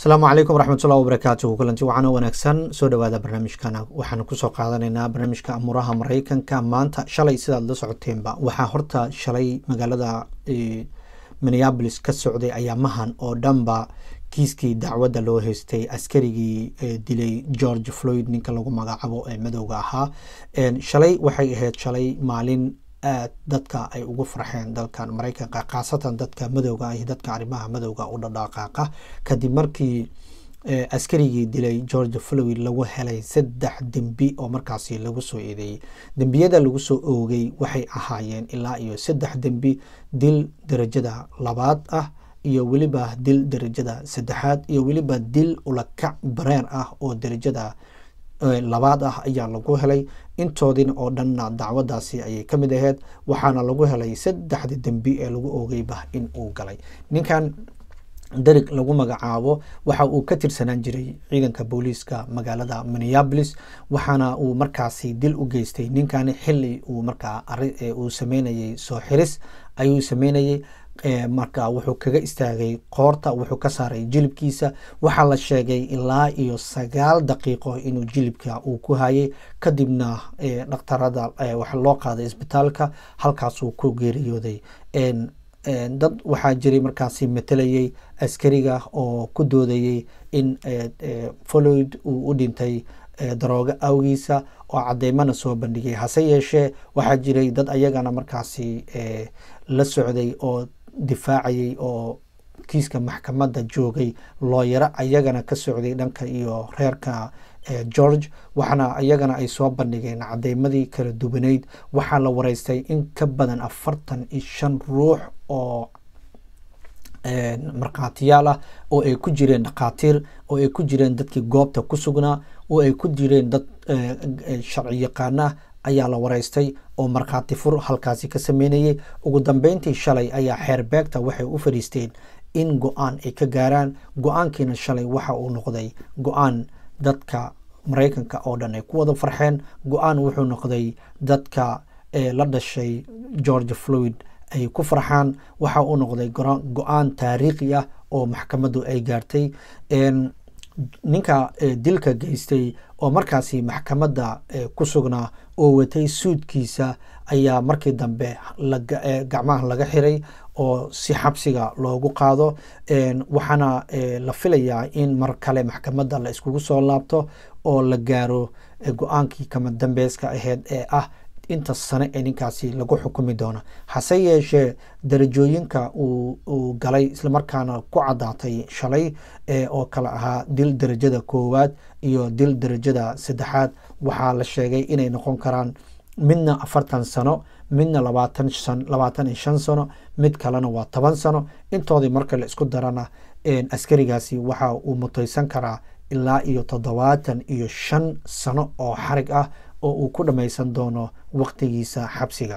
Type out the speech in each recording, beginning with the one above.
asalaamu calaykum waraxmatullahi wabarakaatuhu kulanti waxaana wanaagsan soo dhowaada barnaamijkana waxaanu kusoo qaadanaynaa barnaamijka amuraha mareykanka maanta shalay sidaad la socoteenba waxaa horta shalay magaalada minneabolis ka socday ayaamahan oo dhanba kiiskii dacwadda loo haystay askarigii dilay george floyd ninka lagu magacaabo ee madowga ahaa shalay waxay ahayd shalay maalin aad dadka ay ugu farxeen dalkan mareykanka khaasatan dadka madowga iyo dadka arrimaha madowga u dhadhaqaaqa kadib markii askarigii dilay george floyd lagu helay saddex dembi oo markaasi lagu soo eedeeyey dembiyada lagu soo oogay waxay ahaayeen ilaa iyo saddex dembi dil darajada labaad ah iyo weliba dil darajada saddexaad iyo weliba dil ulakac bareer ah oo darajada labaad ah ayaa lagu helay intoodina oo dhanna dacwadaasi ayay ka mid ahayd waxaana lagu helay saddexda dembi ee lagu oogayba in uu galay ninkan darig lagu magacaabo waxa uu ka tirsanaan jiray ciidanka booliiska magaalada minneabolis waxaana uu markaasi dil u geystay ninkani xili uu markaa uu sameynayay soo xiris ayuu sameynayay marka wuxuu kaga istaagay qoorta wuxuu ka saaray jilibkiisa waxaa la sheegay ilaa iyo sagaal daqiiqo inuu jilibka uu ku hayay kadibna dhakhtarada waxa loo qaaday isbitaalka halkaasuu ku geeriyooday dad waxaa jiray markaasi matalayay askariga oo ku doodayay in floyd uu u dhintay daroogo awgiisa oo cadeymana soo bandhigay hase yeeshee waxaa jiray dad ayagana markaasi la socday oo difaacayay oo kiiska maxkamadda joogay looyaro ayagana ka socday dhanka iyo reerka george waxaana iyagana ay soo bandhigeen cadeymadii kala duwaneyd waxaa la wareystay in ka badan afartan iyo shan ruux oo markhaatiyaal ah oo ay ku jireen dhakhaatiir oo ay ku jireen dadkii goobta ku sugnaa oo ay ku jireen dad sharci yaqaana ah ayaa la wareystay oo markhaati fur halkaasi ka sameynayay ugu dambeyntii shalay ayaa xeerbeegta waxay u fadhiisteen in go-aan ay ka gaaraan go-aankiina shalay waxa uu noqday go-aan dadka mareykanka oo dhan ay ku wada farxeen go-aan wuxuu noqday dadka la dhashay george floyd ay ku farxaan waxa uu noqday go-aan taariikhi ah oo maxkamaddu ay gaartay ninka dilka geystay oo markaasi maxkamadda ku sugnaa oo watay suudkiisa ayaa markii dambe gacmaha laga xiray oo si xabsiga loogu qaado waxaana la filayaa in mar kale maxkamadda la iskugu soo laabto oo la gaaro go-aankii kama dambeyska aheyd ee ah inta sane ee ninkaasi lagu xukumi doono hase yeeshee darajooyinka uu galay islamarkaana ku caddaatay shalay oo kale ahaa dil darajada koowaad iyo dil darajada saddexaad waxaa la sheegay inay noqon karaan midna afartan sano midna labaatan labaatan iyo shan sano mid kalena waa toban sano intoodii marka la isku darana askarigaasi waxa uu mutaysan karaa ilaa iyo toddobaatan iyo shan sano oo xarig ah oo uu ku dhammaysan doono waqtigiisa xabsiga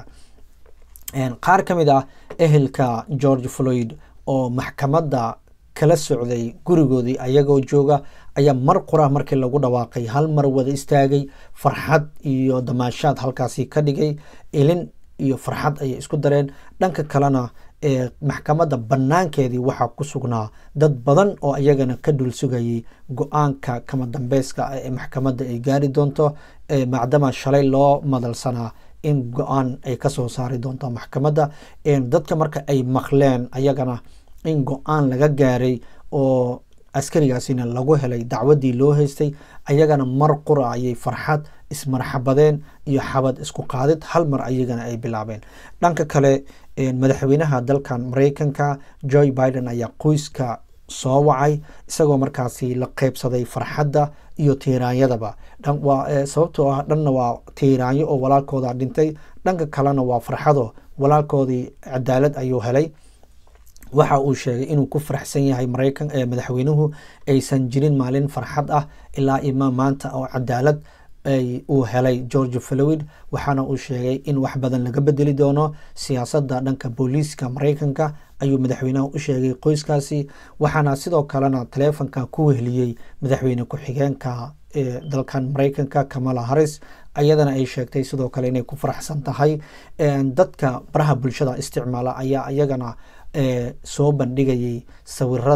qaar ka mid ah ehelka george floyd oo maxkamadda kala socday gurigoodii ayagoo jooga ayaa mar qura markii lagu dhawaaqay hal mar wada istaagay farxad iyo damaashaad halkaasi ka dhigay ilin iyo farxad ayay isku dareen dhanka kalena maxkamadda banaankeedii waxaa ku sugnaa dad badan oo ayagana ka dhul sugayay go-aanka kama dambeyska ee maxkamadda ay gaari doonto macdama shalay loo madalsanaa in go-aan ay kasoo saari doonto maxkamadda dadka marka ay maqleen ayagana in go-aan laga gaaray oo askarigaasina lagu helay dacwaddii loo haystay ayagana mar qura ayay farxad ismarxabadeen iyo xabad isku qaadid hal mar ayagana ay bilaabeen dhanka kale madaxweynaha dalkan mareykanka joe biden ayaa qoyska soo wacay isagoo markaasi la qeybsaday farxadda iyo tiiraanyadaba sababtoo ah dhanna waa tiiraanyo oo walaalkooda dhintay dhanka kalena waa farxado walaalkoodii cadaalad ayuu helay waxa uu sheegay inuu ku faraxsan yahay mareykan madaxweynuhu aysan jirin maalin farxad ah ilaa ima maanta oo cadaalad uu helay george floyd waxaana uu sheegay in wax badan laga bedeli doono siyaasadda dhanka booliiska mareykanka ayuu madaxweynaha u sheegay qoyskaasi waxaana sidoo kalena taleefonka ku wehliyey madaxweyne ku-xigeenka dalkan mareykanka kamala harris ayadana ay sheegtay sidoo kale inay ku faraxsan tahay dadka baraha bulshada isticmaala ayaa iyagana soo bandhigayay sawirada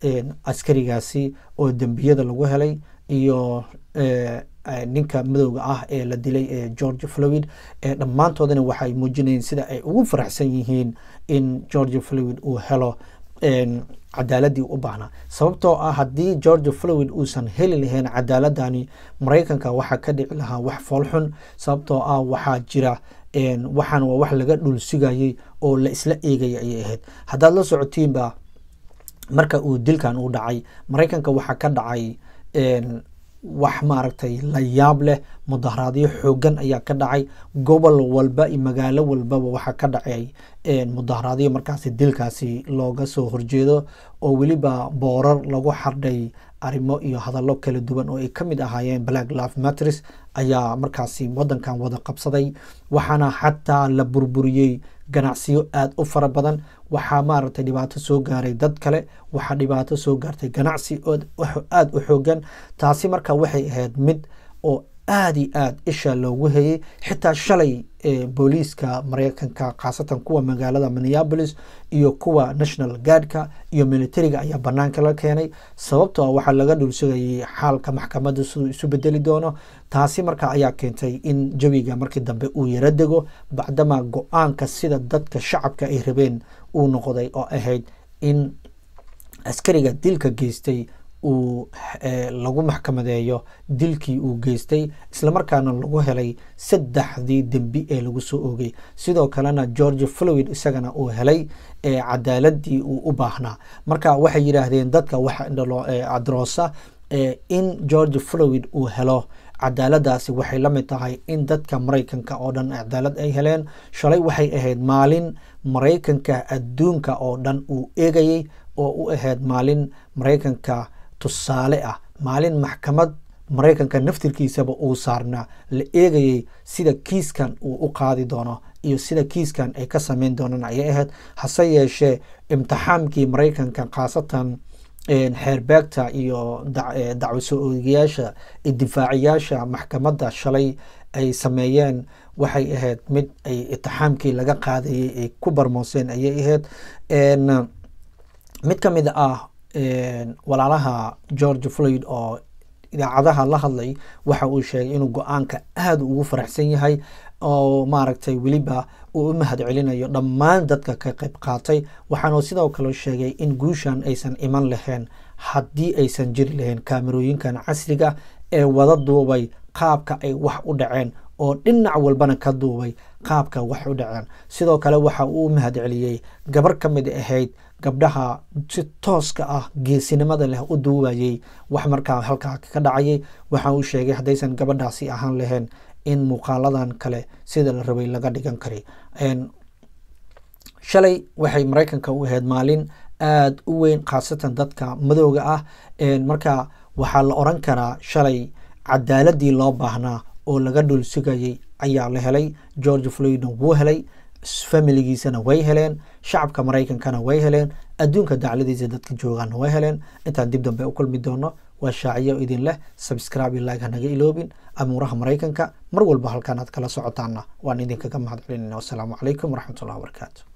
askarigaasi oo dembiyada lagu helay iyo ninka madowga ah ee la dilay ee george flowid dhammaantoodana waxay muujinayeen sida ay ugu faraxsan yihiin in george flowid uu helo cadaaladii u baahnaa sababtoo ah haddii george flowid uusan heli lahayn cadaaladani maraykanka waxaa ka dhici lahaa wax foolxun sababtoo ah waxaa jira waxaan waa wax laga dhul sugayay oo la isla eegaya ayay ahayd haddaad la socotiinba marka uu dilkan u dhacay maraykanka waxaa ka dhacay wax maaragtay la yaab leh mudaharaadyo xoogan ayaa ka dhacay gobol walba iyo magaalo walbaba waxaa ka dhacay mudaharaadyo markaasi dilkaasi looga soo horjeedo oo weliba boorar lagu xardhay arrimo iyo hadallo kala duwan oo ay ka mid ahaayeen black love matters ayaa markaasi waddankan wada qabsaday waxaana xataa la burburiyey ganacsiyo aada u fara badan waxaa maaragtay dhibaato soo gaaray dad kale waxaa dhibaato soo gaartay ganacsi aada u xoogan taasi marka waxay ahayd mid oo aada iyo aada isha loogu hayay xitaa shalay booliiska maraykanka khaasatan kuwa magaalada minneapolis iyo kuwa national guardka iyo militariga ayaa banaanka la keenay sababtoo ah waxaa laga dhulsugayay xaalka maxkamadda siduu isu bedeli doono taasi marka ayaa keentay in jawiga markii dambe uu yaro dego bacdama go-aanka sida dadka shacabka ay rabeen uu noqday oo ahayd in askariga dilka geystay uu lagu maxkamadeeyo dilkii uu geystay islamarkaana lagu helay saddexdii dembi ee lagu soo oogay sidoo kalena george flowid isagana uu helay cadaaladii uu u baahnaa marka waxay yidhaahdeen dadka waxa adroosa in george flowid uu helo cadaaladaasi waxay la mid tahay in dadka maraykanka oo dhan cadaalad ay heleen shalay waxay ahayd maalin maraykanka adduunka oo dhan uu eegayay oo u ahayd maalin maraykanka tusaale ah maalin maxkamad maraykanka naftirkiisaba uu saarnaa la eegayay sida kiiskan uu u qaadi doono iyo sida kiiskan ay ka sameyn doonaan ayay ahayd hase yeeshee imtixaamkii maraykanka khaasatan xeerbeegta iyo dacwo soo oogayaasha difaaciyaasha maxkamadda shalay ay sameeyeen waxay ahayd mid ay itixaamkii laga qaadayay ay ku barmooseen ayay ahayd mid ka mid ah walaalaha george floyd oo idaacadaha la hadlay waxa uu sheegay inuu go-aanka aada ugu faraxsan yahay oo maaragtay weliba uu u mahad celinayo dhammaan dadka ka qayb qaatay waxaanu sidoo kale sheegay in guushan aysan iman lahayn haddii aysan jiri lahayn kaamirooyinkan casriga ee wada duubay qaabka ay wax u dhaceen oo dhinac walbana ka duubay qaabka wax u dhaceen sidoo kale waxa uu u mahad celiyey gabar ka mid ahayd gabdhaha si tooska ah geesinimada leh u duubayay wax markaa halkaa ka dhacayay waxa uu sheegay haddaysan gabadhaasi ahaan lahayn in muuqaaladan kale sida la rabay laga dhigan kari shalay waxay maraykanka u ahayd maalin aada u weyn khaasatan dadka madowga ah marka waxaa la oran karaa shalay cadaaladii loo baahnaa oo laga dhul sugayay ayaa la helay george floydna wuu helay familigiisana way heleen shacabka maraykankana way heleen adduunka dacladiisa dadka joogaana way heleen intaan dib dambe u kulmi doono waa shaaciyo idin leh sabscribe like hanaga iloobin amuuraha maraykanka mar walba halkaan aad kala socotaana waan idinkaga mahad celinayna wasalaamu calaykum waraxmatullahi wabarakaatu